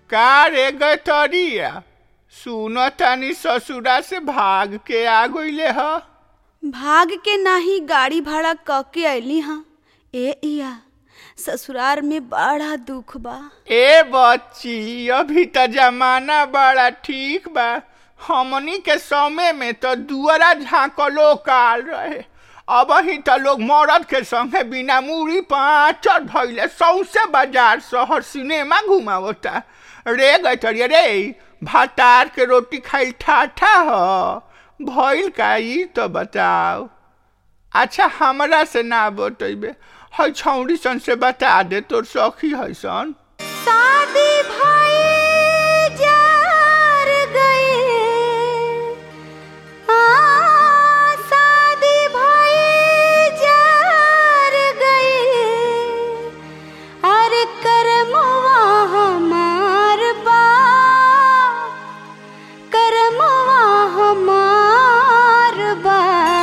का रे गतरिया सुन तानी ससुरा से भाग के आ गईले ह भाग के नाही गाड़ी भाड़ा क के अइली हाँ ए इया ससुरार में बड़ा दुख बा ए बच्ची अभी त जमाना बड़ा ठीक बा हमनी के समय में तो दुअरा झांकलो काल रहे अब ही त लोग मर्द के संगे बिना मूड़ी पाँचर धैले सौसे बाजार शहर सिनेमा घुमावता रे गैतरिया रे भातार के रोटी खाइल ठाठा ह भइल का ई तो बताओ अच्छा हमरा से ना बतैबे है छौड़ी सन से बता दे तोर सखी है सन शादी भाई जार गए आ शादी भाई जार गए अरे करमवा हमार बा करमवा हमार बा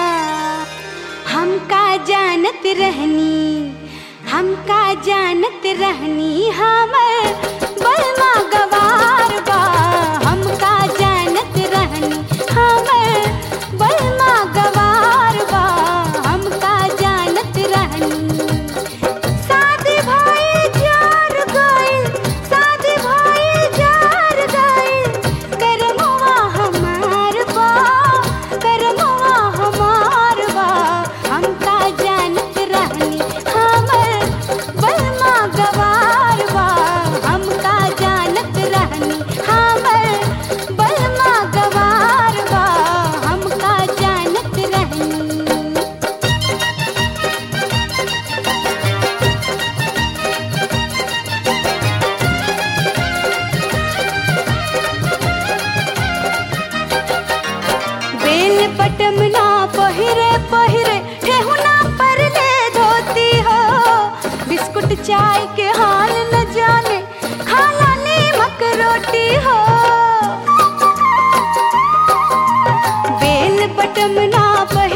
हमका जानत रहनी हमका जानत रहनी हमर बलमा गवार बा हमका जानत रहनी हमर बलमा गवार बा हमका जानत रहनी शादी भाई जार गइल शादी भाई जार गइल करमवा हमार बा करमवा हमार बा हमका जानत रहनी हमर बलमा गवार बा हमका जानत रहनी हमर बलमा गवार बा हमका जानत रहनी बेल पटम ना पहिरे पहिरे ठेहुना पर ले धोती हो बिस्कुट चाय के हाल न जाने खाला नीमक रोटी हो बेल पटम ना पहिरे